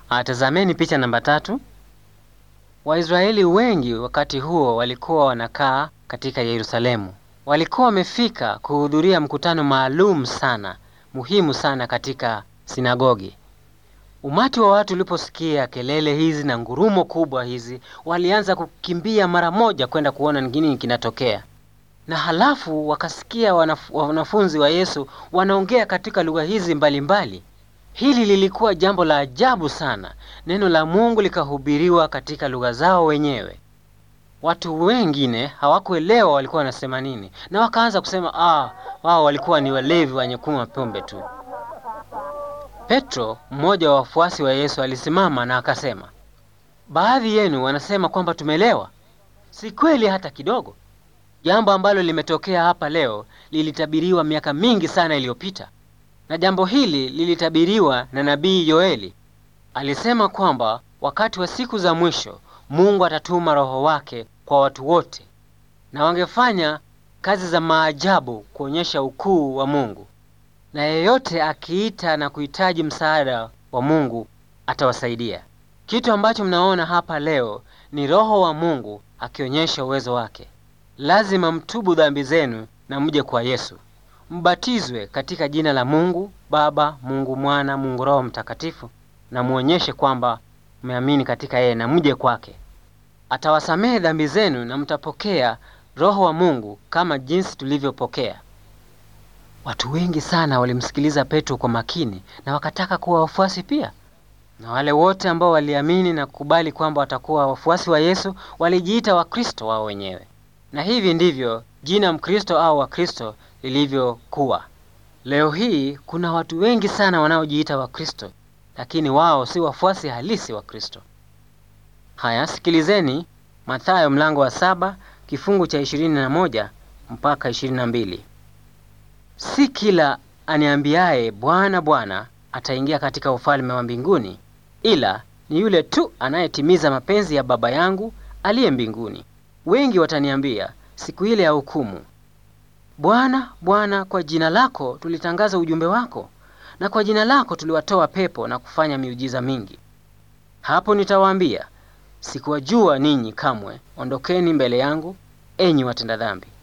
Tazameni picha namba tatu. Waisraeli wengi wakati huo walikuwa wanakaa katika Yerusalemu. Walikuwa wamefika kuhudhuria mkutano maalum sana, muhimu sana katika sinagogi. Umati wa watu uliposikia kelele hizi na ngurumo kubwa hizi, walianza kukimbia mara moja kwenda kuona ni nini kinatokea. Na halafu wakasikia wanaf wanafunzi wa Yesu wanaongea katika lugha hizi mbalimbali mbali. Hili lilikuwa jambo la ajabu sana. Neno la Mungu likahubiriwa katika lugha zao wenyewe. Watu wengine hawakuelewa walikuwa wanasema nini, na wakaanza kusema ah, wao walikuwa ni walevi wenye kunywa pombe tu. Petro, mmoja wa wafuasi wa Yesu, alisimama na akasema, baadhi yenu wanasema kwamba tumelewa. Si kweli hata kidogo. Jambo ambalo limetokea hapa leo lilitabiriwa miaka mingi sana iliyopita, na jambo hili lilitabiriwa na nabii Yoeli. Alisema kwamba wakati wa siku za mwisho Mungu atatuma Roho wake kwa watu wote, na wangefanya kazi za maajabu kuonyesha ukuu wa Mungu, na yeyote akiita na kuhitaji msaada wa Mungu atawasaidia. Kitu ambacho mnaona hapa leo ni Roho wa Mungu akionyesha uwezo wake. Lazima mtubu dhambi zenu na mje kwa Yesu, mbatizwe katika jina la Mungu Baba, Mungu Mwana, Mungu Roho Mtakatifu, na muonyeshe kwamba mmeamini katika yeye na mje kwake. Atawasamehe dhambi zenu na mtapokea Roho wa Mungu kama jinsi tulivyopokea. Watu wengi sana walimsikiliza Petro kwa makini na wakataka kuwa wafuasi pia, na wale wote ambao waliamini na kukubali kwamba watakuwa wafuasi wa Yesu walijiita Wakristo wao wenyewe, na hivi ndivyo jina Mkristo au Wakristo lilivyokuwa. Leo hii kuna watu wengi sana wanaojiita Wakristo, lakini wao si wafuasi halisi wa Kristo. Haya, sikilizeni Mathayo mlango wa saba kifungu cha ishirini na moja mpaka ishirini na mbili. Si kila aniambiaye Bwana, Bwana ataingia katika ufalme wa mbinguni, ila ni yule tu anayetimiza mapenzi ya Baba yangu aliye mbinguni. Wengi wataniambia siku ile ya hukumu, Bwana, Bwana, kwa jina lako tulitangaza ujumbe wako, na kwa jina lako tuliwatoa pepo na kufanya miujiza mingi. Hapo nitawaambia, sikuwajua ninyi kamwe, ondokeni mbele yangu, enyi watenda dhambi.